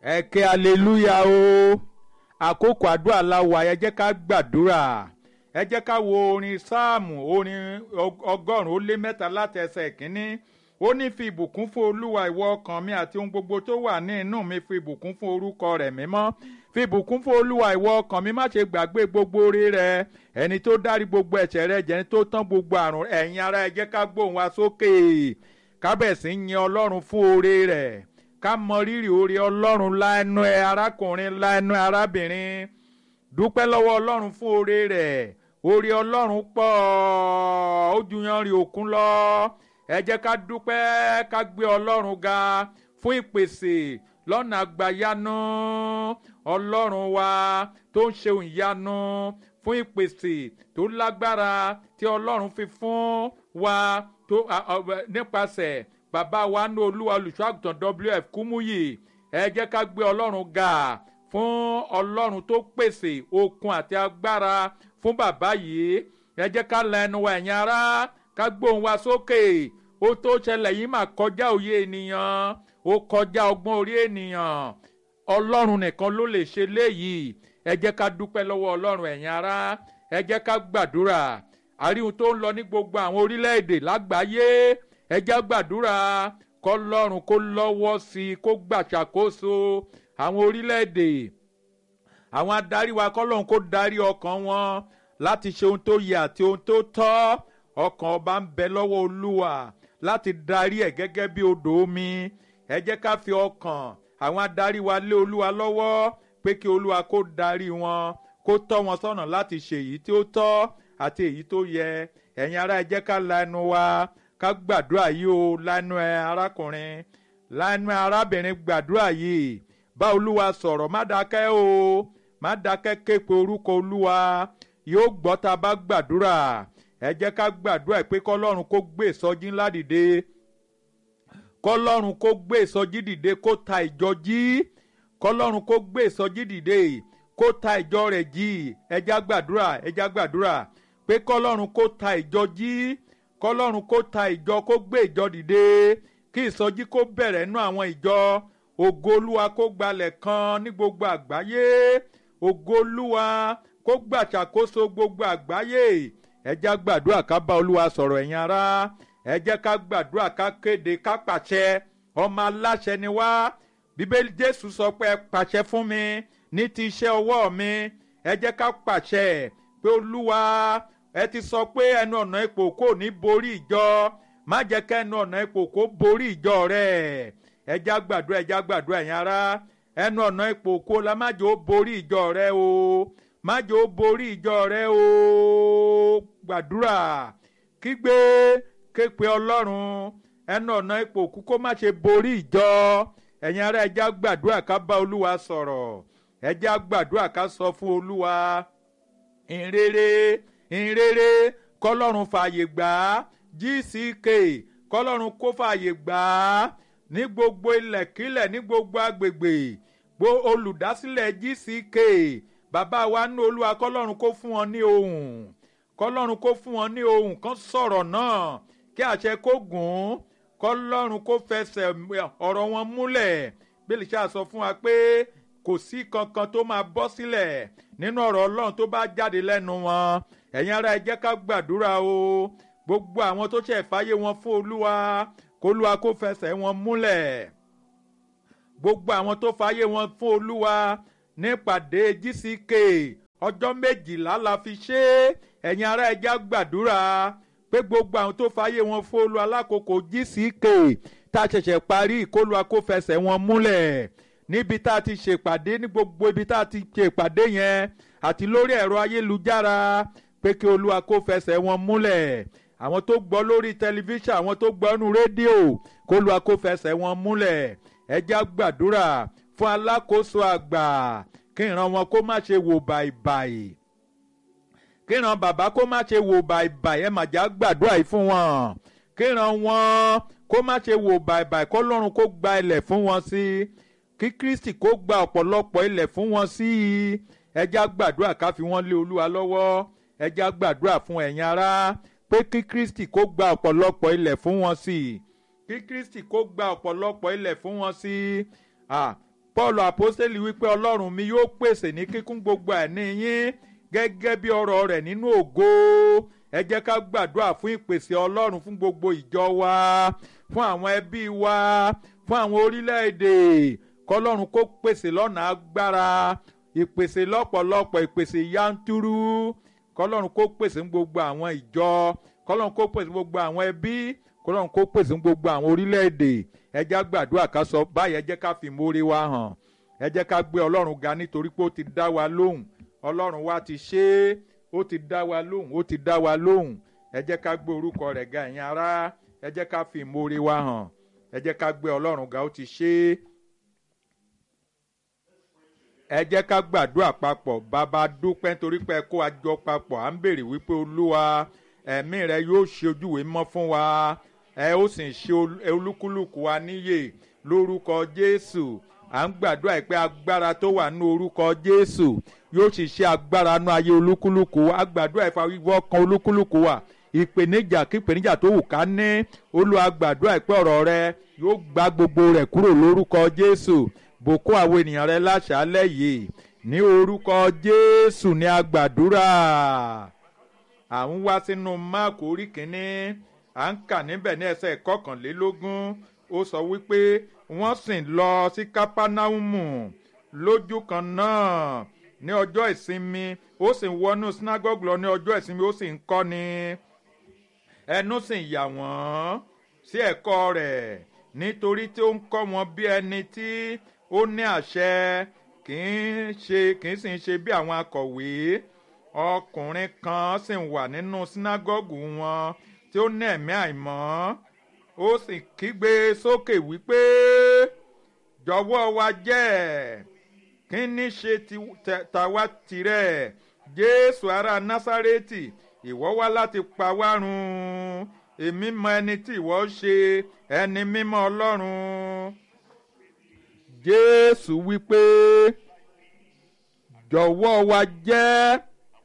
ẹ ké aleluya o àkókò àdúrà la wà ẹ jẹ́ ká gbàdúrà ẹ jẹ́ ká wo orin sáàmù orin ọgọ́rùn-ún ó lé mẹ́ta láti ẹsẹ̀ kínní ó ní fi ìbùkún fún olúwa ìwọ ọkàn mi àti ohun gbogbo tó wà ní inú mi fi ìbùkún fún orúkọ rẹ̀ mímọ́ fi ìbùkún fún olúwa ìwọ ọkàn mi má ṣe gbàgbé gbogbo oore rẹ̀ ẹni tó dárí gbogbo ẹ̀ṣẹ̀ rẹ̀ jẹ́ni tó tán gbogbo àrùn ẹ̀yin ará ẹ jẹ́ ká gbóhùn wa sókè kábẹ̀sí yin ọlọ́run fún oore rẹ̀ ká mọ rírì oore ọlọ́run láẹnu ẹ arákùnrin láẹnu ẹ arábìnrin dúpẹ́ lọ́wọ́ ọlọ́run fún oore rẹ̀ oore ọlọ́run pọ̀ ó ju yanrìn òkun lọ ẹ jẹ́ ká dúpẹ́ ká gbé ọlọ́run ga fún ìpèsè lọ́nà àgbàyanu ọlọ́run wa tó ń ṣe ìyanu fún ìpèsè tó lágbára tí ọlọ́run fi fún wa tó nípasẹ̀ bàbá wa ní olúwa olùṣọ́àgùtàn wf kúmúyì ẹ jẹ́ ká gbé ọlọ́run ga fún ọlọ́run tó pèsè okun àti agbára fún bàbá yìí ẹ jẹ́ ká la ẹnu wa ẹ̀yin ará ká gbóhùn wa sókè ó tó ṣẹlẹ̀ yìí mà kọjá òye ènìyàn ó kọjá ọgbọ́n orí ènìyàn ọlọ́run nìkan ló lè ṣe léyìí ẹ jẹ́ ká dúpẹ́ lọ́wọ́ ọlọ́run ẹ̀yin ará ẹ jẹ́ ká gbàdúrà àríhun tó ń lọ ní gbogbo àwọn orílẹ̀-èdè lágbàáyé ẹ jẹ́ gbàdúrà kọ́lọ́run kó lọ́wọ́ sí i kó gbàṣàkóso àwọn orílẹ̀-èdè àwọn adarí wa kọ́lọ́run kó darí ọkàn wọn láti ṣe ohun tó yẹ àti ohun tó tọ́ ọkàn ọba ń bẹ lọ́wọ́ olúwa láti darí ẹ̀ gẹ́gẹ́ bí odò omi ẹ jẹ́ ká fi ọkàn àwọn adarí wa lé olúwa lọ́wọ́ pé kí olúwa kó darí wọn kó tọ́ wọn sọ́nà láti ṣe èyí tí ó tọ́ àti èyí tó yẹ ẹ̀yin ará ẹ jẹ́ ká la ẹnu wa ká gbàdúrà yìí o lánàá ẹ arákùnrin lánàá ẹ arábìnrin gbàdúrà yìí bá olúwa sọ̀rọ̀ má dákẹ́ o má dákẹ́ képe orúkọ olúwa yóò gbọ́ tá a bá gbàdúrà ẹ jẹ́ ká gbàdúrà pé kọ́lọ́run kó gbé ìsọjí ńlá dìde kọ́lọ́run kó gbé ìsọjí dìde kó ta ìjọ jí kọ́lọ́run kó gbé ìsọjí dìde kó ta ìjọ rẹ̀ jí ẹ já gbàdúrà ẹ já gbàdúrà pé kọ́lọ́run kó ta ìjọ jí kọ́lọ́run kó ta ìjọ kó gbé ìjọ dìde kí ìsọjí kó bẹ̀rẹ̀ nú àwọn ìjọ ògo olúwa kó gbalẹ̀ kan ní gbogbo àgbáyé ògo olúwa kó gbàṣàkóso gbogbo àgbáyé ẹ jẹ́ gbàdúrà ká bá olúwa sọ̀rọ̀ ẹ̀yin ará ẹ jẹ́ ká gbàdúrà ká kéde ká pàṣẹ ọmọ aláṣẹ ni wá bíbélì jésù sọ pé ẹ pàṣẹ fún mi ní ti iṣẹ́ ọwọ́ mi ẹ jẹ́ ká pàṣẹ pé olúwa ẹ ti sọ pé ẹnu ọ̀nà ipò kò ní borí ìjọ má jẹ́ ká ẹnu ọ̀nà ipò kò borí ìjọ rẹ̀ ẹ já gbàdúrà ẹ já gbàdúrà ẹ̀yin ará ẹnu ọ̀nà ipò kò la má jẹ́ ó borí ìjọ rẹ̀ o má jẹ́ ó borí ìjọ rẹ̀ o gbàdúrà kígbe képe ọlọ́run ẹnu ọ̀nà ipò kú kó má ṣe borí ìjọ ẹ̀yin ará ẹ já gbàdúrà ká bá olúwa sọ̀rọ̀ ẹ já gbàdúrà ká sọ fún olúwa ìrere ìrere kọlọ́run fààyè gbà á gck kọlọ́run kó fààyè gbà á ní gbogbo ilẹ̀kílẹ̀ ní gbogbo agbègbè gbo olùdásílẹ̀ gck bàbá wa ní olúwa kọlọ́run kó fún wọn ní ohùn kọlọ́run kó fún wọn ní ohùn kan sọ̀rọ̀ náà kí àṣẹ kó gùn ún kọlọ́run kó fẹsẹ̀ ọ̀rọ̀ wọn múlẹ̀ bílí ṣáà sọ fún wa pé kò sí kankan tó máa bọ́ sílẹ̀ nínú ọ̀rọ̀ ọlọ́run tó bá jáde lẹ́nu wọn ẹ̀yin ará ẹ jẹ́ ká gbàdúrà o gbogbo àwọn tó ṣẹ̀ fàyè wọn fún olúwa kólúwa kó fẹsẹ̀ wọn múlẹ̀ gbogbo àwọn tó fàyè wọn fún olúwa nípàdé gck ọjọ́ méjìlá la fi ṣe é ẹ̀yin ará ẹ jẹ́ gbàdúrà pé gbogbo àwọn tó fàyè wọn fún olúwa lákòókò gck tá a ṣẹ̀ṣẹ̀ parí ìkólúwa kó fẹsẹ̀ wọn múlẹ̀ níbi tá a ti ṣèpàdé ní gbogbo ibi tá a ti ṣèpàdé yẹn àti lórí ẹ̀rọ ayélujára pé kí olúwa kó fẹsẹ̀ wọn múlẹ̀ àwọn tó gbọ́ lórí tẹlifíṣàn àwọn tó gbọ́ nínú rédíò kó olúwa kó fẹsẹ̀ wọn múlẹ̀ ẹ já gbàdúrà fún alákòóso àgbà kí ìran wọn kó má ṣe wò bàìbàì kí ìran bàbá kó má ṣe wò bàìbàì ẹ mà já gbàdúrà yìí fún wọn kí ìran wọn kó má ṣe wò bàìbàì kó lọ́run kó gba ilẹ̀ fún wọn sí kí kristi kó gba ọ̀pọ̀lọpọ̀ ilẹ̀ fún wọn sí i ẹ já gbàdúrà ká fi wọ́n lé olúwa lọ́wọ́ ẹ já gbàdúrà fún ẹ̀yin ará pé kí kristi kó gba ọ̀pọ̀lọpọ̀ ilẹ̀ fún wọn sí i kí kristi kó gba ọ̀pọ̀lọpọ̀ ilẹ̀ fún wọn sí i paul apostoli wípé ọlọ́run mi yóò pèsè ní kíkún gbogbo àìní yín gẹ́gẹ́ bí ọ̀rọ̀ rẹ̀ nínú ògo ẹ jẹ́ ká gbàdúrà fún ìpèsè ọlọ́run fún gbogbo ìjọ wa fún àwọn ẹbí wa fún àwọn orílẹ̀-èdè kọlọ́run kó pèsè lọ́nà agbára ìpèsè lọ́pọ̀lọpọ̀ ìpèsè yanturu kọlọ́run kó pèsè fún gbogbo àwọn ìjọ kọlọ́run kó pèsè fún gbogbo àwọn ẹbí kọlọ́run kó pèsè fún gbogbo àwọn orílẹ̀-èdè ẹ jẹ́ ká gbàdúrà ká sọ báyìí ẹ jẹ́ ká fi mórí wa hàn ẹ jẹ́ ká gbé ọlọ́run ga nítorí pé ó ti dá wa lóhùn ọlọ́run wa ti ṣe é ó ti dá wa lóhùn ó ti dá wa lóhùn ẹ jẹ́ ká gbé orúkọ rẹ̀ ga ẹ̀yin ará ẹ jẹ́ ká fi ìmoore wa hàn ẹ jẹ́ ká gbé ọlọ́run ga ó ti ṣe é ẹ jẹ́ ká gbàdúrà papọ̀ bàbá dúpẹ́ nítorí pé kó a jọ papọ̀ à ń béèrè wípé olúwa ẹ̀mí rẹ yóò ṣe ojúwe mọ́ fún wa ẹ ó sì ṣe olúkúlùkù wa níyè lórúkọ jésù à ń gbàdúrà pé agbára tó wà ní orúkọ jésù yóò sì ṣe agbára nú ayé olúkúlùkù wa a gbàdúrà ìfawíwọ́ kan olúkúlùkù wa ìpèníjà kí ìpèníjà tó wù ká ní olúwa gbàdúrà pé ọ̀rọ̀ rẹ yóò gba gbogbo rẹ̀ kúrò lórúkọ jésù bòkó àwọn ènìyàn rẹ láṣálẹ̀ yìí ní orúkọ jésù ní a gbàdúrà à ń wá sínú máàkù orí kínní à ń kà níbẹ̀ ní ẹsẹ̀ kọkànlélógún ó sọ wípé wọ́n sì lọ sí kápánáùmù lójú kan náà ní ọjọ́ ìsinmi ó sì ń wọnú sinagogue lọ ní ọjọ́ ìsinmi ó sì ń kọ́ni ẹnu sì ń yà wọ́n sí ẹ̀kọ́ rẹ̀ nítorí tí ó ń kọ́ wọn bí ẹni tí ó ní àṣẹ kì í ṣe kì í sì ń ṣe bí àwọn akọ̀wé ọkùnrin kan sì ń wà nínú sinagogue wọn tí ó ní ẹ̀mí àìmọ́ ó sì kígbe sókè wípé jọ̀wọ́ wa jẹ́ kí ní ṣe tàwa tirẹ̀ jésù ará násárẹ́tì ìwọ wá láti pa wá run èmi mọ ẹni tí ìwọ ṣe ẹni mímọ́ ọlọ́run jésù wípé jọ̀wọ́ wa jẹ́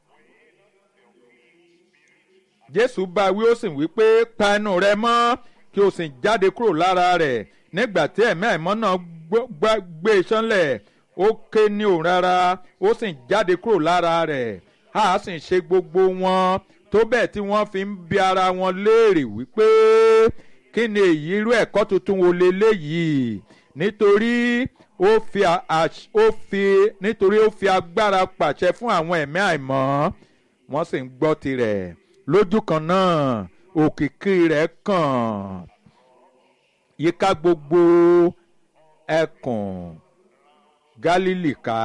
jésù bá wí ó sì wípé pa ẹnu rẹ mọ́ kí o sì jáde kúrò lára rẹ̀ nígbà tí ẹ̀mí àìmọ́ náà gbé e sánlẹ̀ ó ké ní òun rárá ó sì jáde kúrò lára rẹ̀ a sì ṣe gbogbo wọn tó bẹ́ẹ̀ tí wọ́n fi ń bi ara wọn léèrè wípé kí ni èyí irú ẹ̀kọ́ tuntun wo leléyìí nítorí ó fi ó fi nítorí ó fi agbára pàṣẹ fún àwọn ẹ̀mí àìmọ́ wọ́n sì ń gbọ́ tirẹ̀ lójú kan náà òkìkí rẹ̀ kàn yíká gbogbo ẹkùn Gálílì ká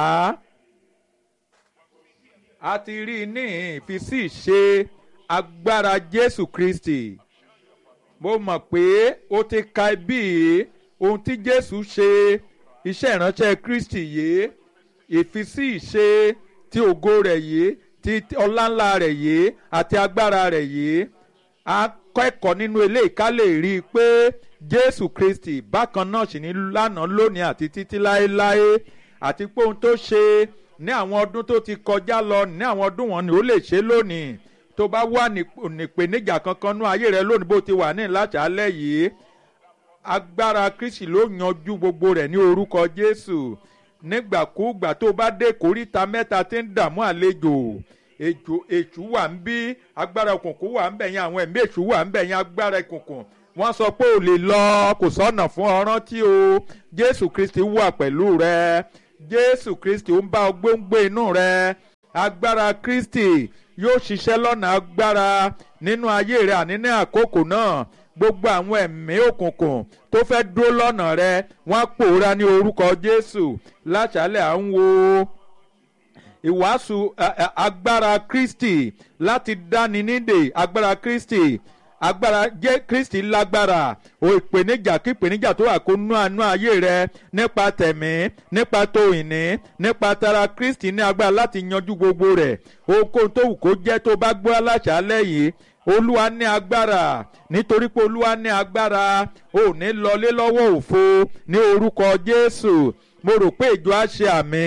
a ti rí i ní ìfisí ṣe agbára Jésù Kristi mo mọ̀ pé ó ti ka bí ohun tí Jésù ṣe iṣẹ́ ìránṣẹ́ Kristi yìí ìfisí ṣe ti ògo rẹ̀ yìí ti ọláńlá rẹ̀ yìí àti agbára rẹ̀ yìí a kẹ́kọ̀ọ́ nínú eléyìí ká lè rí i pé Jésù Kristi bákan náà sì ní lánàá lónìí àti títí láéláé àti pé ohun tó ṣe ní àwọn ọdún tó ti kọjá lọ ní àwọn ọdún wọn ni ó lè ṣe lónìí tó bá wà nípèníjà kankan nú ayé rẹ lónìí bó ti wà ní ìlàjálẹ̀ yìí agbára Kristi ló yanjú gbogbo rẹ̀ ní orúkọ Jésù nígbàkúùgbà tó bá dé kóríta mẹ́ta tí ń dààmú àlejò èjò èṣù wà ń bí agbára òkùnkùn wà ń bẹ̀ yẹn àwọn ẹ̀mí èṣù wà ń bẹ̀ yẹn agbára òkùnkùn wọ́n sọ pé ò lè lọ kò sọ́nà fún ọ rántí o Jésù Kristi wà pẹ̀lú rẹ Jésù Kristi ó ń bá ọ gbóngbó inú rẹ agbára Kristi yóò ṣiṣẹ́ lọ́nà agbára nínú ayé rẹ àní ní àkókò náà gbogbo àwọn ẹ̀mí òkùnkùn tó fẹ́ dúró lọ́nà rẹ wọ́n pòórá ní orúkọ Jésù láṣálẹ̀ à ń wo ìwàásù agbára Kristi láti dáni nídè agbára Kristi agbára jẹ́ Kristi lágbára o ìpèníjà kí ìpèníjà tó wà kó nú àánú ayé rẹ nípa tẹ̀mí nípa tó ìní nípa tara Kristi ní agbára láti yanjú gbogbo rẹ̀ ohunkóhun tó wù kó jẹ́ tó bá gbọ́ aláṣálẹ̀ yìí olúwa ní agbára nítorí pé olúwa ní agbára ò ní lọlé lọ́wọ́ òfo ní orúkọ Jésù mo rò pé ìjọ á ṣe àmì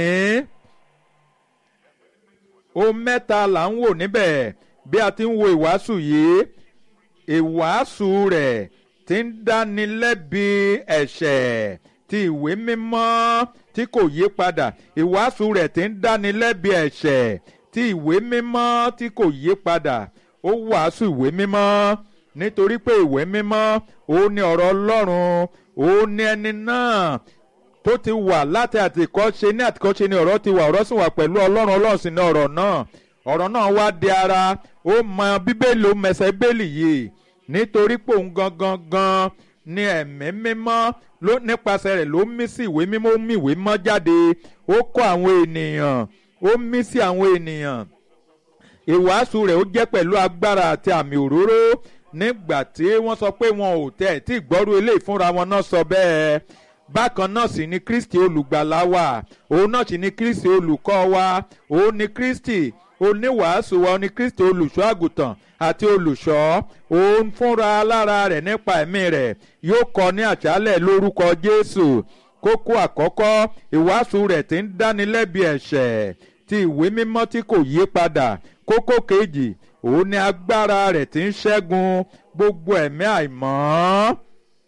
ohun mẹ́ta là ń wò níbẹ̀ bí a ti ń wo ìwàásù yìí ìwàásù rẹ̀ ti ń dáni lẹ́bi ẹ̀ṣẹ̀ ti ìwé mímọ́ tí kò yí padà ìwàásù rẹ̀ tí ń dáni lẹ́bi ẹ̀ṣẹ̀ ti ìwé mímọ́ tí kò yí padà ó wàásù ìwé mímọ́ nítorí pé ìwé mímọ́ òun ni ọ̀rọ̀ ọlọ́run òun ni ẹni náà tó ti wà láti àtìkọ́ṣe ní àtìkọ́ṣe ni ọ̀rọ̀ ti wà ọ̀rọ̀ sì wà pẹ̀lú ọlọ́run ọlọ́run sì ni ọ̀rọ̀ náà ọ̀rọ̀ náà wá di ara ó mọ bíbélì ó mẹsẹ̀ bíbélì yìí nítorí pé òun gangan gan ni ẹ̀mí mímọ́ ló nípasẹ̀ rẹ̀ ló mí sí ìwé mímọ́ ó mí ìwé mímọ́ jáde ó kọ́ àwọn ènìyàn ó mí sí àwọn ènìyàn ìwàásù rẹ̀ ó jẹ́ pẹ̀lú agbára àti àmì òróró nígbà tí wọ́n sọ pé wọn ò tẹ̀ tí ìgbọ́rú eléyìí fúnra wọn náà sọ bẹ́ẹ̀ bákan náà sì ni kristi olùgbàlà wa òun náà sì ni kristi olùkọ́ wa òun ni kristi oníwàásù wa ni kristi olùṣọ́ àgùntàn àti olùṣọ́ òun fúnra lára rẹ̀ nípa ẹ̀mí rẹ̀ yóò kọ́ ní àṣálẹ̀ lórúkọ jésù kókó àkọ́kọ́ ìwàásù rẹ̀ tí ń dánilẹ́bi ẹ̀ṣẹ̀ ti ìwé mímọ́ tí kò yí padà kókó kejì òun ni agbára rẹ̀ tí ń ṣẹ́gun gbogbo ẹ̀mí àìmọ́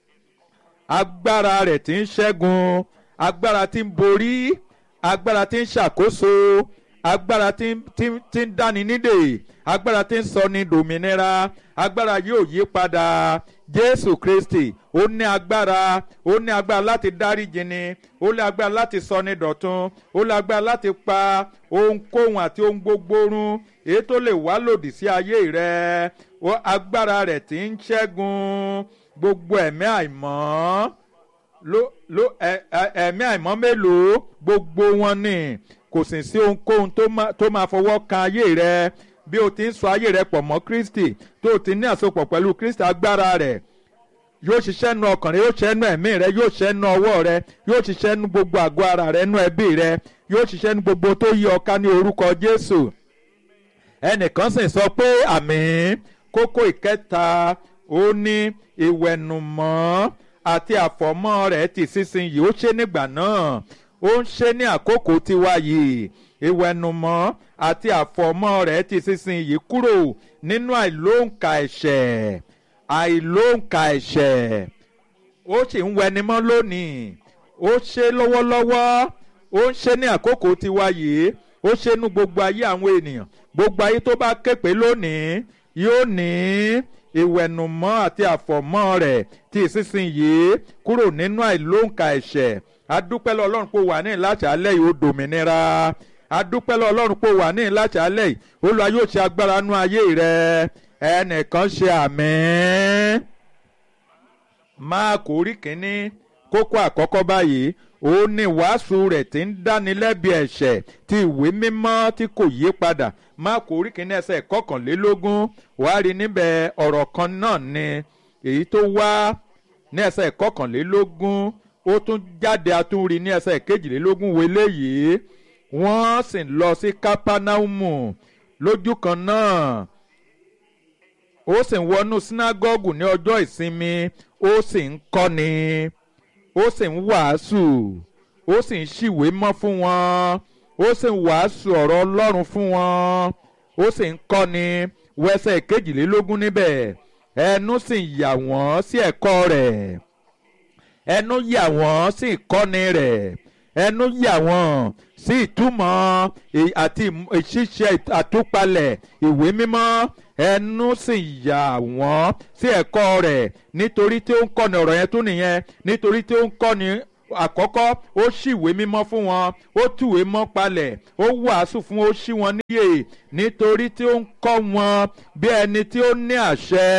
agbára rẹ̀ tí ń ṣẹ́gun agbára tí ń borí agbára tí ń ṣàkóso agbára tí ń tí ń tí ń dáni nídè agbára tí ń sọ ní dòmìnira agbára yóò yí padà jésù kristi ó ní agbára ó ní agbára láti dáríjì ni ó ní agbára láti sọ ní dọ̀tun ó ní agbára láti pa ohunkóhun àti ohun gbogbo run èyí tó lè wá lòdì sí ayé rẹ agbára rẹ̀ tí ń ṣẹ́gun gbogbo ẹ̀mí àìmọ́ ló ló ẹ̀mí àìmọ́ mélòó gbogbo wọn ni kò sì sí ohunkóhun tó máa fọwọ́ kan ayé rẹ bí o ti ń sọ ayé rẹ pọ̀ mọ́ kristi tó o ti ní àsopọ̀ pẹ̀lú kristi agbára rẹ̀ yóò ṣiṣẹ́ nu ọkàn rẹ yóò ṣiṣẹ́ nu ẹ̀mí rẹ yóò ṣiṣẹ́ nu ọwọ́ rẹ yóò ṣiṣẹ́ nu gbogbo àgọ́ ara rẹ nu ẹbí rẹ yóò ṣiṣẹ́ nu gbogbo tó yí ọ ká ní orúkọ jésù ẹnìkan sì sọ pé àmín kókó ìkẹta ó ní ìwẹ̀nùmọ́ àti àfọ̀mọ́ rẹ̀ ti sísinyìí ó ṣe nígbà náà ó ń ṣe ní àkókò tiwa yìí ìwẹ̀nùmọ́ àti àfọ̀mọ́ rẹ̀ ti sísinyìí kúrò nínú àìlóǹkà ẹ̀ṣẹ̀ àìlóǹkà ẹ̀ṣẹ̀ ó sì ń wẹnimọ́ lónìí ó ṣe lọ́wọ́lọ́wọ́ ó ń ṣe ní àkókò tiwa yìí ó ṣe nú gbogbo ayé àwọn ènìyàn gbogbo ayé tó bá képe lónìí yóò ní ìwẹ̀nùmọ́ àti àfọ̀mọ́ rẹ̀ ti ìsinsìnyí kúrò nínú àìlóǹkà ẹ̀ṣẹ̀ adúpẹ́lẹ́ ọlọ́run pé wà ní ìlàṣàlẹ̀ yìí ó dòmìnira adúpẹ́lẹ́ ọlọ́run pé wà ní ìlàṣàlẹ̀ yìí olúwa yóò ṣe agbára nú ayé rẹ ẹnìkan ṣe àmín máàkù orí kínní kókó àkọ́kọ́ báyìí òun ni wàásù rẹ̀ tí ń dánilẹ́bi ẹ̀ṣẹ̀ ti ìwé mímọ́ tí kò yí padà máàkù orí kínní ẹsẹ̀ kọkànlélógún wàá rí níbẹ̀ ọ̀rọ̀ kan náà ni èyí tó wá ní ẹsẹ̀ kọkànlélógún ó tún jáde atúnrí ní ẹsẹ̀ kejìlélógún wọlé yìí wọ́n sì lọ sí kápánáùmù lójú kan náà ó sì ń wọnú sínágọ́gù ní ọjọ́ ìsinmi ó sì ń kọ́ni ó sì ń wàásù ó sì ń ṣìwé mọ́ fún wọn ó sì ń wàásù ọ̀rọ̀ ọlọ́run fún wọn ó sì ń kọ́ni wẹsẹ̀ kejìlélógún níbẹ̀ ẹnu sì ń yà wọ́n sí ẹ̀kọ́ rẹ̀ ẹnu yà wọ́n sí ìkọ́ni rẹ̀ ẹnu yà wọ́n sí ìtumọ̀ àti ìṣiṣẹ́ àtúpalẹ̀ ìwé mímọ́ ẹnu sì yà wọ́n sí ẹ̀kọ́ rẹ̀ nítorí tí ó ń kọ́ni ọ̀rọ̀ yẹn tún nìyẹn nítorí tí ó ń kọ́ni àkọ́kọ́ ó ṣìwé mímọ́ fún wọn ó túwé mọ́ palẹ̀ ó wàásù fún ó ṣí wọn níyè nítorí tí ó ń kọ́ wọn bí ẹni tí ó ní àṣẹ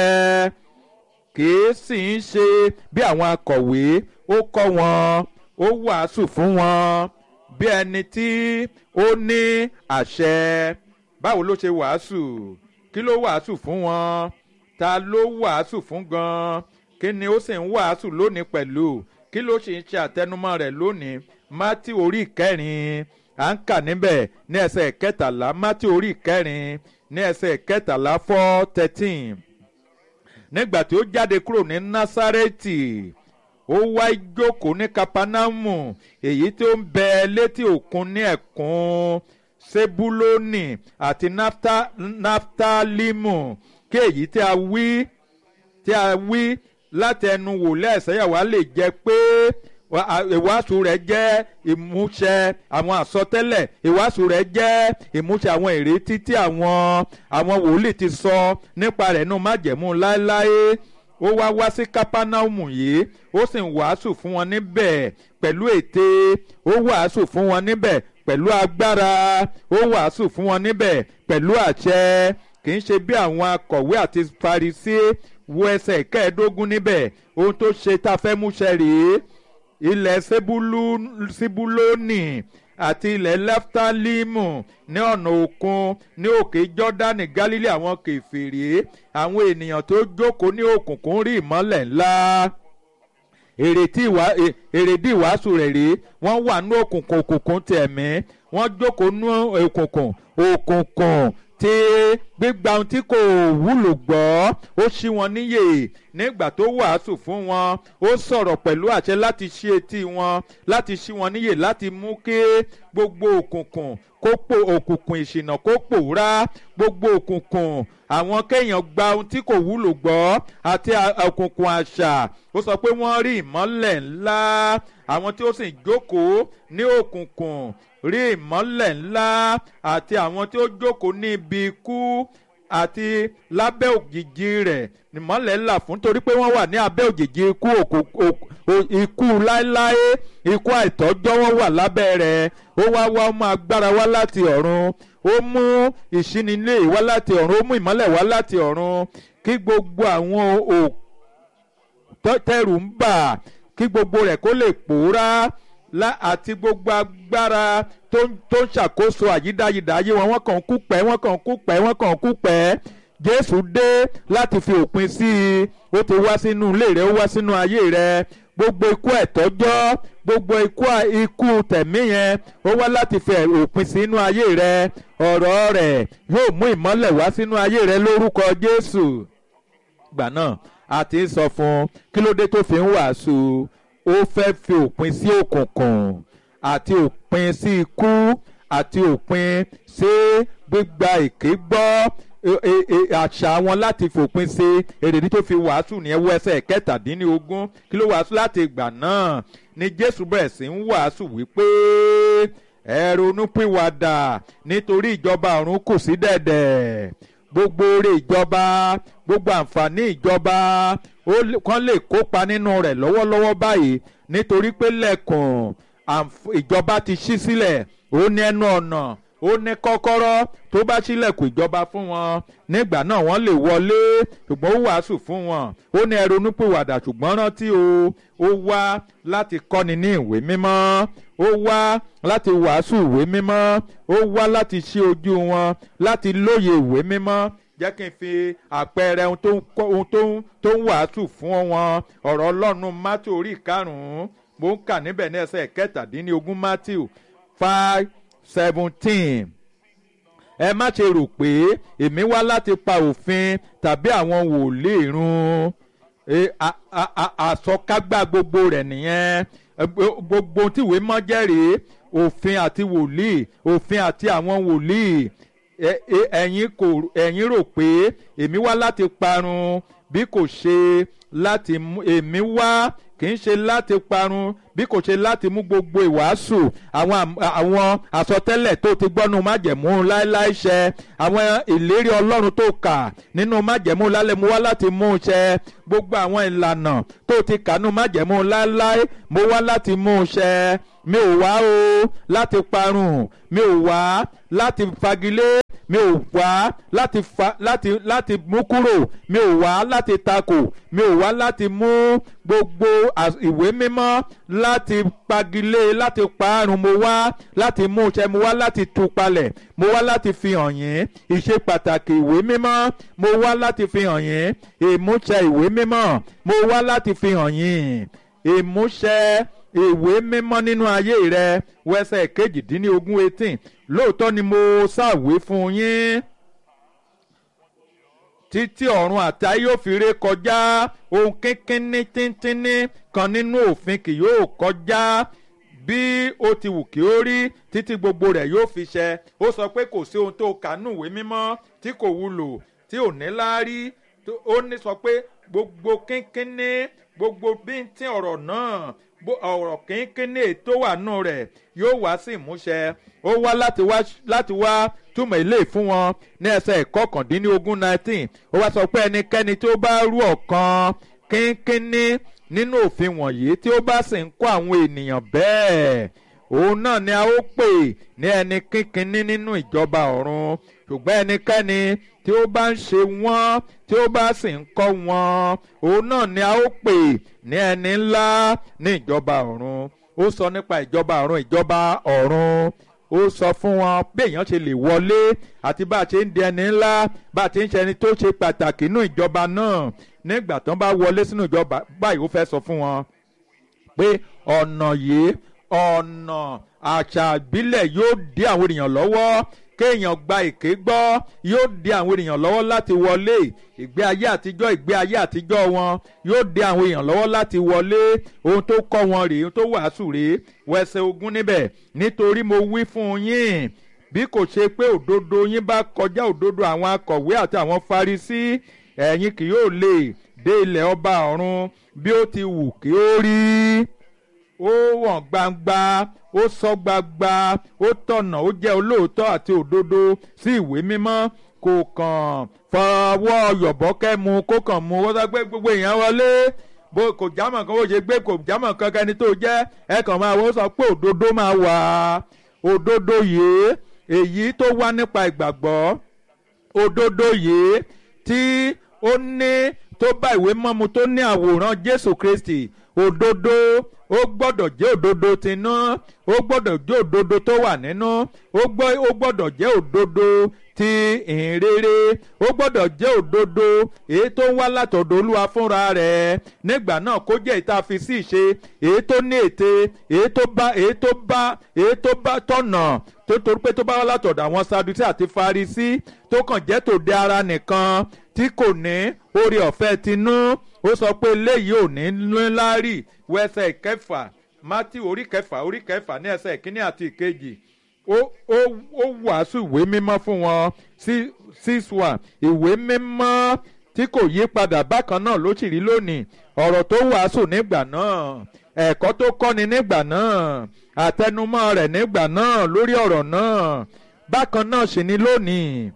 kìí sì ń ṣe bí àwọn akọ̀wé ó kọ́ wọn ó wàásù fún wọn bí ẹni tí ó ní àṣẹ báwo ló ṣe wàásù kí ló wàásù fún wọn ta ló wàásù fún gan kí ni ó sì ń wàásù lónìí pẹ̀lú kí ló sì ń ṣe àtẹnumọ́ rẹ̀ lónìí mátí orí ìkẹrin à ń kà níbẹ̀ ní ẹsẹ̀ kẹtàlá mátí orí ìkẹrin ní ẹsẹ̀ kẹtàlá four thirteen nígbà tí ó jáde kúrò ní násárẹ́tì ó wá jókòó ní kapanamu èyí tí ó ń bẹ létí òkun ní ẹ̀kún sebuloni àti naftalimu kí èyí tí a wí tí a wí láti ẹnu wò lẹ́sẹ̀yàwá lè jẹ́ pé ìwàásù rẹ̀ jẹ́ ìmúṣẹ àwọn àsọtẹ́lẹ̀ ìwàásù rẹ̀ jẹ́ ìmúṣẹ àwọn ìrètí tí àwọn àwọn wòlíì ti sọ nípa rẹ̀ nù májẹ̀mú láéláé ó wá wá sí kápánámù yìí ó sì ń wàásù fún wọn níbẹ̀ pẹ̀lú ète ó wàásù fún wọn níbẹ̀ pẹ̀lú agbára ó wàásù fún wọn níbẹ̀ pẹ̀lú àṣẹ kì í ṣe bí àwọn akọ̀wé àti farisí wo ẹsẹ̀ kẹ́ẹ̀ẹ́dógún níbẹ̀ ohun tó ṣe tá a fẹ́ múṣẹ rèé ilẹ̀ sibuloni àti ilẹ̀ leftalimu ní ọ̀nà òkun ní òkè jọ́dánì galilei àwọn kèfèrí àwọn ènìyàn tó jókòó ní òkùnkùn rí ìmọ́lẹ̀ ńlá èrèdí ìwàásù rẹ̀ rèé wọ́n wà ní òkùnkùn òkùnkùn tẹ̀mí wọ́n jókòó ní òkùnkùn òkùnkùn tí gbígba ohun tí kò wúlò gbọ́ ó ṣí wọn níyè nígbà tó wàásù fún wọn ó sọ̀rọ̀ pẹ̀lú àṣẹ láti ṣí etí wọn láti ṣí wọn níyè láti mú kí gbogbo òkùnkùn kó pò òkùnkùn ìṣìnà kó pòórá gbogbo òkùnkùn àwọn kéèyàn gba ohun tí kò wúlò gbọ́ àti òkùnkùn àṣà ó sọ pé wọ́n rí ìmọ́lẹ̀ ńlá àwọn tí ó sì jókòó ní òkùnkùn rí ìmọ́lẹ̀ ńlá àti àwọn tí ó jókòó ní ibi ikú àti lábẹ́ òjìji rẹ̀ ìmọ́lẹ̀ ńlá fún torí pé wọ́n wà ní abẹ́ òjìji ikú ikú láéláé ikú àìtọ́jọ́ wọ́n wà lábẹ́ rẹ̀ ó wá wá mú agbára wá láti ọ̀run ó mú ìṣínilé wá láti ọ̀run ó mú ìmọ́lẹ̀ wá láti ọ̀run kí gbogbo àwọn tẹ̀rù ń bà kí gbogbo rẹ̀ kó lè pòórá àti gbogbo agbára tó ń ṣàkóso àyídáyidá ayé wọn wọ́n kàn ń kú pẹ́ wọ́n kàn ń kú pẹ́ wọ́n kàn ń kú pẹ́ jésù dé láti fi òpin sí i ó ti wá sínú ilé rẹ ó wá sínú ayé rẹ gbogbo ikú ẹ̀tọ́jọ́ gbogbo ikú ikú tẹ̀mí yẹn ó wá láti fi òpin sínú ayé rẹ ọ̀rọ̀ rẹ̀ yóò mú ìmọ́lẹ̀ wá sínú ayé rẹ lórúkọ jésù gbà náà a ti ń sọ fún kí ló dé tó fi ń wàásù ó fẹ́ fi òpin sí òkùnkùn àti òpin sí ikú àti òpin sí gbígba èké gbọ́ àṣà wọn láti fòpin sí èrèdí tó fi wàásù ní ẹwọ́ ẹsẹ̀ kẹtàdínlógún kí ló wàásù láti ìgbà náà ni jésù bẹ̀rẹ̀ sí ń wàásù wípé ẹ ronúpìwàdà nítorí ìjọba ọ̀run kù sí dẹ̀dẹ̀ gbogbo oore ìjọba gbogbo àǹfààní ìjọba kan lè kópa nínú rẹ̀ lọ́wọ́lọ́wọ́ báyìí nítorí pé lẹ́kùn ìjọba ti ṣí sílẹ̀ ó ní ẹnu ọ̀nà ó ní kọ́kọ́rọ́ tó bá ṣílẹ̀kùn ìjọba fún wọn nígbà náà wọ́n lè wọlé ṣùgbọ́n ó wàásù fún wọn ó ní ẹ ronúpìwàdà ṣùgbọ́n rántí o ó wá láti kọ́ni ní ìwé mímọ́ ó wá láti wàásù ìwé mímọ́ ó wá láti ṣí ojú wọn láti lóye ìwé mímọ́ jẹ́ kí n fi àpẹẹrẹ ohun tó ń wàásù fún wọn ọ̀rọ̀ ọlọ́run mátò orí ìkarùn-ún mo ń kà níbẹ̀ ní ẹsẹ̀ kẹtàdínlógún matthew five seventeen ẹ má ṣe rò pé èmi wá láti pa òfin tàbí àwọn wòlíì run àsọkágbá gbogbo rẹ̀ nìyẹn gbogbo tíwé mọ́ jẹ́rìí òfin àti wòlíì òfin àti àwọn wòlíì ẹ̀yin kò ẹ̀yin rò pé èmi wá láti parun bí kò ṣe láti mú èmi wá kì í ṣe láti parun bí kò ṣe láti mú gbogbo ìwàásù àwọn àwọn àsọtẹ́lẹ̀ tó ti gbọ́nu májẹ̀mú láéláé ṣẹ àwọn ìlérí ọlọ́run tó kà nínú májẹ̀mú lálẹ́ mú wá láti mú ṣẹ gbogbo àwọn ìlànà tó ti kà nínú májẹ̀mú láéláé mo wá láti mú ṣẹ mi ò wá o láti parun mi ò wá láti fagilé mi ò wá láti fa láti láti mú kúrò mi ò wá láti takò mi ò wá láti mú gbogbo ìwé mímọ́ láti pagilé láti parun mo wá láti mú ṣẹ mo wá láti tú palẹ̀ mo wá láti fi hàn yín ìṣe pàtàkì ìwé mímọ́ mo wá láti fi hàn yín ìmúṣẹ ìwé mímọ́ mo wá láti fi hàn yín ìmúṣẹ ìwé mímọ́ nínú ayé rẹ wẹsẹ̀ kejìdínlógún eighteen lóòótọ́ ni mo ṣàwé fún yín títí ọ̀run àti ayé yóò fi ré kọjá ohun kínkínní tíntínní kan nínú òfin kì yóò kọjá bí ó ti wù kí ó rí títí gbogbo rẹ̀ yóò fi ṣẹ ó sọ pé kò sí ohun tó kà nínú ìwé mímọ́ tí kò wúlò tí ò ní láárí ó ní sọ pé gbogbo kínkínní gbogbo bíntín ọ̀rọ̀ náà ọ̀rọ̀ kínkínní tó wà nù rẹ̀ yóò wá sí ìmúṣẹ ó wá láti wá láti wá túmọ̀ ilé fún wọn ní ẹsẹ̀ ìkọkàndínlógún nineteen ó wá sọ pé ẹnikẹ́ni tó bá rú ọ̀kan kínkínní nínú òfin wọ̀nyí tí ó bá sì ń kọ́ àwọn ènìyàn bẹ́ẹ̀ òun náà ni a ó pè ní ẹni kínkínní nínú ìjọba ọ̀run ṣùgbọ́n ẹnikẹ́ni tí ó bá ń ṣe wọ́n tí ó bá sì ń kọ́ wọn òun náà ni a ó pè ní ẹni ńlá ní ìjọba ọ̀run ó sọ nípa ìjọba ọ̀run ìjọba ọ̀run ó sọ fún wọn bí èèyàn ṣe lè wọlé àti bá a ṣe ń di ẹni ńlá bá a ti ń ṣe ẹni tó ṣe pàtàkì nínú ìjọba náà nígbà tán bá wọlé sínú ìjọba báyìí ó fẹ́ sọ fún wọn pé ọ̀nà yìí ọ̀nà àṣà ìbílẹ̀ yóò dí àwọn ènìyàn lọ́wọ́ kéèyàn gba èké gbọ́ yóò dí àwọn ènìyàn lọ́wọ́ láti wọlé ìgbé ayé àtijọ́ ìgbé ayé àtijọ́ wọn yóò dí àwọn èèyàn lọ́wọ́ láti wọlé ohun tó kọ́ wọn rèé ohun tó wàásù rèé wẹsẹ̀ ogún níbẹ̀ nítorí mo wí fún yín bí kò ṣe pé òdodo yín bá kọjá òdodo àwọn akọ̀wé àti àwọn farisí ẹ̀yin kì yóò lè dé ilẹ̀ ọba ọ̀run bí ó ti wù kí ó rí ó wọ̀n gbangba ó sọ gbagba ó tọ̀nà ó jẹ́ olóòótọ́ àti òdodo sí ìwé mímọ́ kò kàn fọwọ́ yọ̀bọ́kẹ́ mu kó kàn mu ó sọ pé gbogbo èèyàn wọlé bó kò jámọ̀ kan bó ṣe gbé kò jámọ̀ kan kẹ́ni tó jẹ́ ẹ kàn máa wọ́n sọ pé òdodo máa wà òdodo yìí èyí tó wá nípa ìgbàgbọ́ òdodo yìí tí ó ní tó bá ìwé mọ́mu tó ní àwòrán Jésù Kristi òdodo ó gbọ́dọ̀ jẹ́ òdodo tinú ó gbọ́dọ̀ jẹ́ òdodo tó wà nínú ó gbọ́dọ̀ jẹ́ òdodo ti ìhìnrere ó gbọ́dọ̀ jẹ́ òdodo èyí tó ń wá látọ̀dọ̀ olúwa fúnra rẹ̀ nígbà náà kó jẹ́ ìta fi sí ìṣe èyí tó ní ète èyí tó bá èyí tó bá èyí tó bá tọ̀nà tó torí pé tó bá wá látọ̀dọ̀ àwọn sadusi àti farisi tó kàn jẹ́ tòde ara nìkan tí kò ní oore ọ̀fẹ́ tinú ó sọ pé eléyìí ò ní ńlárí wẹsẹ̀ kẹfà mátì orí kẹfà orí kẹfà ní ẹsẹ̀ ìkíní àti ìkejì ó ó ó wàásù ìwé mímọ́ fún wọn six one ìwé mímọ́ tí kò yí padà bákan náà ló sì rí lónìí ọ̀rọ̀ tó wàásù nígbà náà ẹ̀kọ́ tó kọ́ni nígbà náà àtẹnumọ́ rẹ̀ nígbà náà lórí ọ̀rọ̀ náà bákan náà sì ni lónìí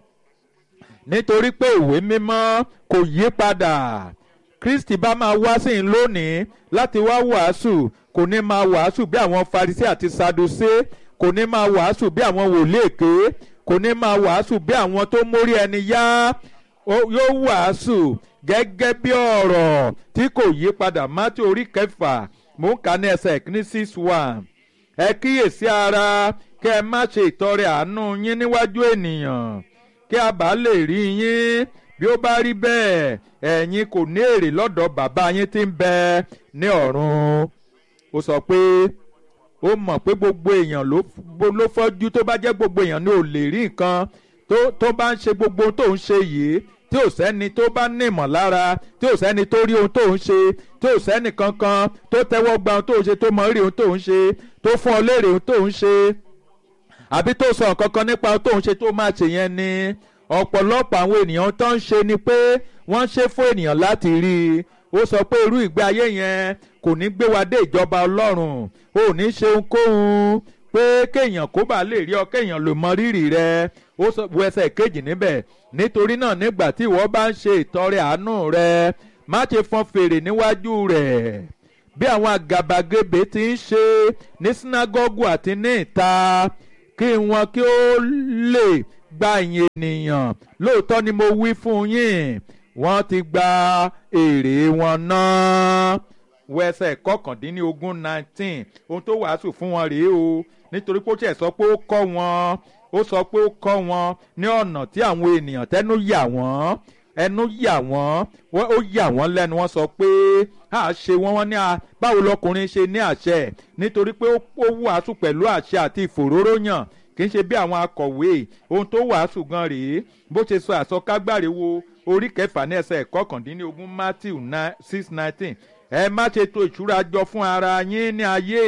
nítorí pé ìwé mímọ́ kò yí padà kristi bá máa wá sí in lónìí láti wá wàásù kò ní máa wàásù bí àwọn farisí àti sadusé kò ní máa wàásù bí àwọn wòlíì èké kò ní máa wàásù bí àwọn tó mórí ẹni yá yóò wàásù gẹ́gẹ́ bí ọ̀rọ̀ tí kò yí padà mátí orí kẹfà mò ń kà ní ẹsẹ̀ ní six one ẹ kíyèsí ara kẹ́ ẹ má ṣe ìtọrẹ àánú yín níwájú ènìyàn kí a bá lè rí yín bí ó bá rí bẹ́ẹ̀ ẹ̀yin kò ní èrè lọ́dọ̀ bàbá yín tí ń bẹ ní ọ̀run ó sọ pé ó mọ̀ pé gbogbo èèyàn ló fọ́jú tó bá jẹ́ gbogbo èèyàn ni ò lè rí nǹkan tó bá ń ṣe gbogbo ohun tó ń ṣe yìí tí ò sẹ́ni tó bá ní ìmọ̀lára tí ò sẹ́ni tó rí ohun tó ń ṣe tí ò sẹ́ni kankan tó tẹ́wọ́ gba ohun tó ń ṣe tó mọ rí ohun tó ń ṣe tó fún ọ léèrè ohun tó ń ṣe àbí tó sọ nǹkan kan nípa ohun tó ń ṣe tó máa ṣe yẹn ni ọ̀pọ̀lọpọ̀ àwọn ènìyàn tó ń ṣe ni pé wọ́n ṣe fún ènìyàn láti rí i ó sọ pé irú ìgbé ayé yẹn kò ní gbé wa dé ìjọba ọlọ́run ò ní ṣe ohunkóhun pé kéèyàn kó bá lè rí ọ kéèyàn lè mọ rírì rẹ ó sọ bu ẹsẹ̀ kejì níbẹ̀ nítorí náà nígbà tí ìwọ bá ń ṣe ìtọrẹ àánú rẹ má ṣe fọn fèrè níwájú rẹ̀ bí àwọn àgàbàgebè ti ń ṣe ní sínágọ́gù àti ní ìta kí wọn kí ó lè gba ìyìn ènìyàn lóòótọ́ ni mo wí fún yín wọ́n ti gba èrè wọn náà wẹsẹ̀ kọkàndínlógún nineteen ohun tó wàásù fún wọn rèé o nítorí pé ó tiẹ̀ sọ pé ó kọ́ wọn ó sọ pé ó kọ́ wọn ní ọ̀nà tí àwọn ènìyàn tẹ́nu yà wọ́n ẹnu yà wọ́n ó yà wọ́n lẹ́nu wọ́n sọ pé a ṣe wọ́n wọ́n ní a báwo lọkùnrin ṣe ní àṣẹ nítorí pé ó wàásù pẹ̀lú àṣẹ àti ìfòróróyàn kì í ṣe bí àwọn akọ̀wé ohun tó wàásù gan rèé bó ṣe sọ àsọkágbáre wo orí kẹfà ní ẹsẹ̀ kọkàndínlógún matthew six nineteen ẹ má ṣe to ìṣúra jọ fún ara yín ní ayé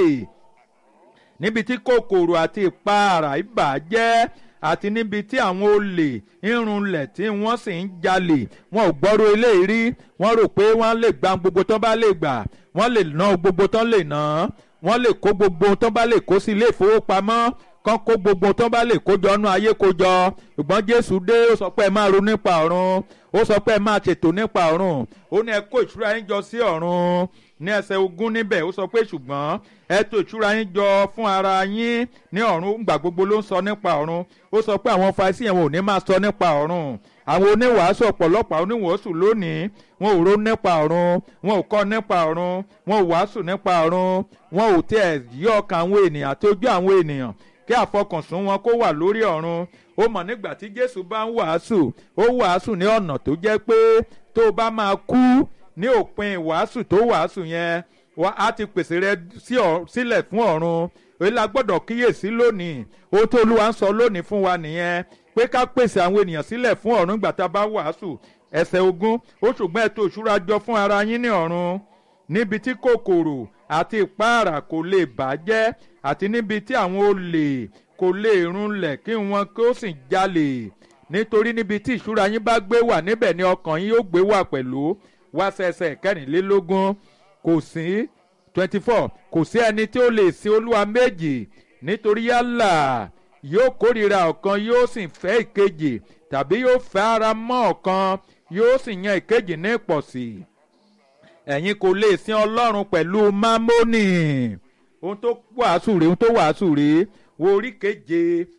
níbi tí kòkòrò àti ìpaàrà ìbàjẹ́ àti níbi tí àwọn olè irunlẹ̀ tí wọ́n sì ń jalè wọn ò gbọ́rọ̀ eléyìí rí wọ́n rò pé wọ́n lè gba gbogbo tó bá lè gbà wọ́n lè ná gbogbo tán lè ná wọ́n lè kó gbogbo tán bá lè kó sí ilé ìfowópamọ́ kán kó gbogbo tán bá lè kójọ nú ayé kójọ ṣùgbọ́n jésù dé ó sọ pé ẹ máa ronú nípa ọ̀run ó sọ pé ẹ máa ṣètò nípa ọ̀run ó ní ẹ kó ìṣúra yín jọ sí ọ̀run ní ẹsẹ̀ ogún níbẹ̀ ó sọ pé ṣùgbọ́n ẹ tò ìṣúra yín jọ fún ara yín ní ọ̀run gbà gbogbo ló ń sọ nípa ọ̀run ó sọ pé àwọn Farisí yẹn wọn ò ní máa sọ nípa ọ̀run àwọn oníwàásù ọ̀pọ̀lọpọ̀ oníwàásù lónìí wọn ò ronú nípa ọ̀run wọn ò kọ́ nípa ọ̀run wọn ò wàásù nípa ọ̀run wọn ò tẹ̀ yí ọkàn àwọn ènìyàn àti ojú àwọn ènìyàn kí àfọkànsùn wọn kó wà lórí ọ̀run ó mọ̀ nígbà tí Jésù bá ń wàásù ó wàásù ní ọ̀nà tó jẹ́ pé tó o bá máa kú ní òpin ìwàásù tó wàásù yẹn wọ́n á ti pèsè rẹ sílẹ̀ fún ọ̀run èyí la gbọ́dọ̀ kíyèsí lónìí ohun tó Olúwa ń sọ lónìí fún wa nìyẹn pé ká pèsè àwọn ènìyàn sílẹ̀ fún ọ̀run ìgbà tá a bá wàásù ẹsẹ̀ ogún ó ṣùgbọ́n ẹ tò ìṣúra jọ fún ara yín ní ọ̀run níbi tí kòkòrò àti ìpáàrà kò lè bàjẹ́ àti níbi tí àwọn olè kò lè runlẹ̀ kí wọn kó sì jalè nítorí níbi tí ìṣúra yín bá gbé wà níbẹ̀ ni ọkàn yín yóò gbé wà pẹ̀lú wá sẹsẹ kẹrìnlélógún kò sí twenty four kò sí ẹni tí ó lè sin olúwa méjì nítorí yálà yóò kórìíra ọ̀kan yóò sì fẹ́ ìkejì tàbí yóò fẹ́ ara mọ́ ọ̀kan yóò sì yan ìkejì ní ìpọ̀sí ẹ̀yin kò lè sin ọlọ́run pẹ̀lú mámónì ohun tó wàásù rèé ohun tó wàásù rèé wo orí keje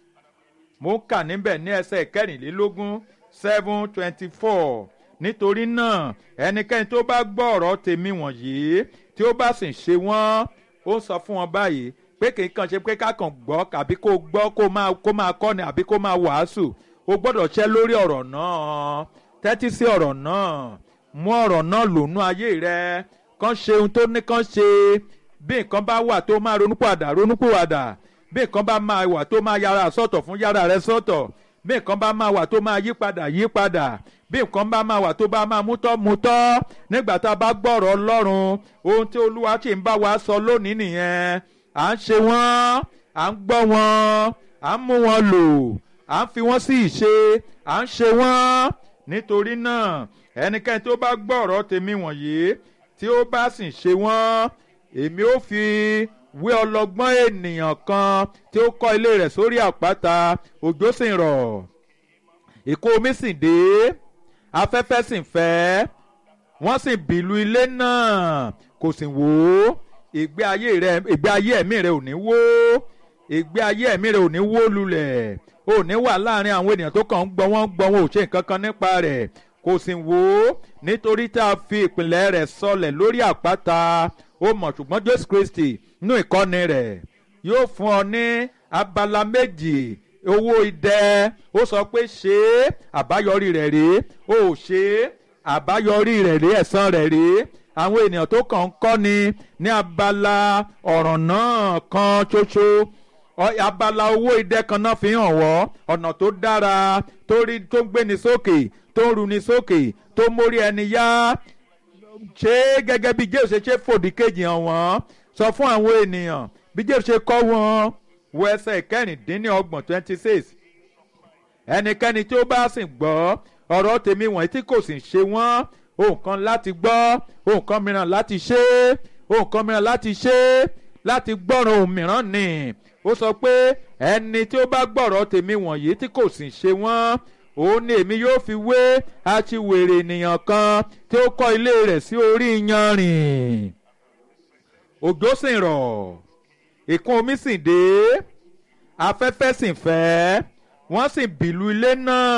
mo ń kà níbẹ̀ ní ẹsẹ̀ kẹrìnlélógún seven twenty four nítorí náà ẹnikẹ́ni tó bá gbọ́ ọ̀rọ̀ tèmi wọ̀nyí tí ó bá sì ṣe wọ́n ó sọ fún wọn báyìí pé kì í kàn ṣe pé ká kàn gbọ́ àbí kó gbọ́ kó máa kó máa kọ́ni àbí kó máa wàásù o gbọ́dọ̀ ṣẹ́ lórí ọ̀rọ̀ náà tẹ́tí sí ọ̀rọ̀ náà mú ọ̀rọ̀ náà lònú ayé rẹ kàn ṣe ohun tó ní kàn ṣe bí nǹkan bá wà tó máa ronúpìwàdà ronúpìwàdà bí nǹkan bá máa wà tó máa yára sọ́tọ̀ fún yára rẹ sọ́tọ̀ bí nǹkan bá máa wà tó máa yí padà yí padà bí nǹkan bá máa wà tó bá máa mútọ́ mútọ́ nígbà tá a bá gbọ́rọ̀ ọlọ́run ohun tí olúwa sì ń bá wa sọ lónìí nìyẹn à ń ṣe wọ́n à ń gbọ́ wọn à ń mú wọn lò à ń fi wọ́n sí ìṣe à ń ṣe wọ́n nítorí náà ẹnikẹ́ni tó bá gbọ́rọ̀ tèmi wọ̀nyí tí ó bá sì ṣe wọ́n èmi ó fi wé ọlọ́gbọ́n ènìyàn kan tí ó kọ́ ilé rẹ̀ sórí àpáta òjò sì rọ̀ ìkún omi sì dé afẹ́fẹ́ sì fẹ́ wọ́n sì bìlù ilé náà kò sì wó ìgbé ayé rẹ ìgbé ayé ẹ̀mí rẹ ò ní wó ìgbé ayé ẹ̀mí rẹ ò ní wó lulẹ̀ ò ní wà láàrin àwọn ènìyàn tó kàn ń gbọ́ wọ́n ń gbọ́ wọn ò ṣe nǹkan kan nípa rẹ̀ kò sì wó nítorí tá a fi ìpìlẹ̀ rẹ̀ sọlẹ̀ lórí àpáta ó mọ̀ ṣùgbọ́n Jésù Kristi nínú ìkọ́ni rẹ̀ yóò fún ọ ní abala méjì owó idẹ ó sọ pé ṣé àbáyọrí rẹ̀ rèé ó ṣe àbáyọrí rẹ̀ rèé ẹ̀san rẹ̀ rèé àwọn ènìyàn tó kàn ń kọ́ni ní abala ọ̀ràn náà kan ṣoṣo abala owó idẹ kan náà fi hàn wọ́ ọ̀nà tó dára tó rí tó gbéni sókè tó ń runi sókè tó mórí ẹni yá ṣé gẹ́gẹ́ bí Jésù ṣe ṣe fòdì kejì hàn wọ́n sọ fún àwọn ènìyàn bí Jésù ṣe kọ́ wọn wo ẹsẹ̀ kẹrìndínlọ́gbọ̀n twenty six ẹnikẹ́ni tí ó bá sì gbọ́ ọ̀rọ̀ tèmi wọ̀nyí tí kò sì ṣe wọ́n ohun kan láti gbọ́ ohun kan mìíràn láti ṣe ohun kan mìíràn láti ṣe láti gbọ́ràn ohun mìíràn nì ó sọ pé ẹni tí ó bá gbọ́rọ̀ tèmi wọ̀nyí tí kò sì ṣe wọ́n òun ni èmi yóò fi wé aṣiwèrè ènìyàn kan tí ó kọ́ ilé rẹ̀ sí orí iyanrìn òjò sì rọ̀ ìkún omi sì dé afẹ́fẹ́ sì fẹ́ wọ́n sì bìlù ilé náà.